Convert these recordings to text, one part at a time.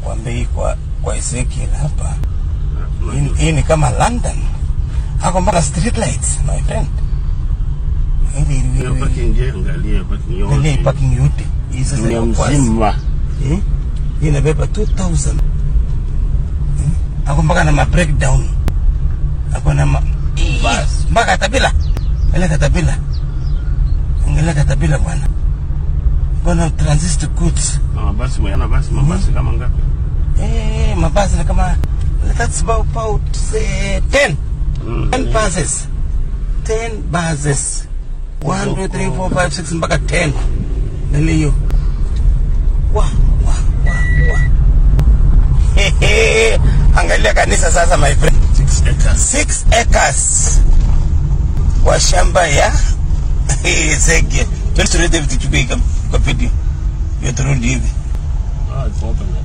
kwambia hii kwa kwa Ezekiel hapa hii- hii ni kama London ako mpaka street lights my friend Ili- ili- Hiyo parking je, angalia parking yote. Angalia hii parking yote hii sasa Dunia iko kwasi. mzima. Eh? Hii inabeba 2000 Eh? ako mpaka na ma breakdown ako na ma Ih, Bas. mpaka katabila angalia katabila angalia katabila bwana bwana transist goods Na mabasi yana basi mabasi kama ngapi? eh mabasi ni kama that's about, about say 10 Mm. 10 buses 10 buses 1 2 3 4 5 6 mpaka 10 nili hiyo wa wa wa wa Hehe. angalia kanisa sasa my friend Six acres. 6 acres kwa shamba ya Ezekiel Petro David tuchukue kwa- kwa video hiyo turudi hivi Ah, it's open yet.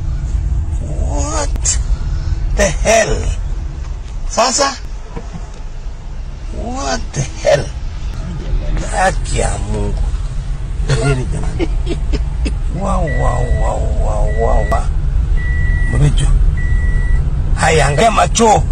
What the hell? Sasa? What the hell? Haki ya Mungu. Ngojeni jamani. Wow, wow, wow, wow, wow, wow. Mrejo. Haya, angalia macho. Ho,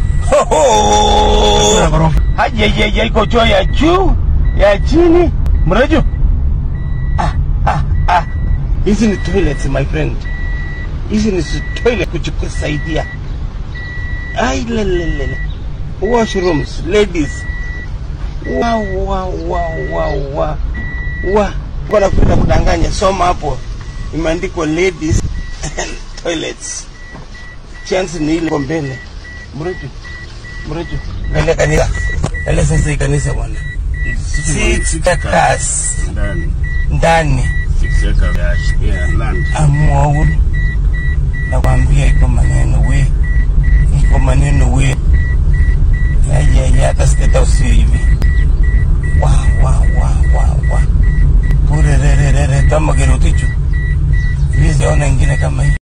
Hakuna ho. ghorofa. Haja ya ya iko choo ya juu, ya chini. Mrejo. Ah, ah, ah. Hizi ni toilets my friend hizi ni si- toilet kujikusaidia ai lelelele washrooms ladies wa wa wa wa wa wa bwana kwenda kudanganya soma hapo imeandikwa ladies and toilets chance ni ile kwa mbele mreju mreju ngale kanisa ngale sasa hii kanisa bwana Six six acres Ndani. ndani Six acres ya ya land. amwaulu nakwambia iko maneno we iko maneno we yayaya hata siteta usio hivi wa wa wa wa wa purerererere tamagerutichu viziona ingine kama hii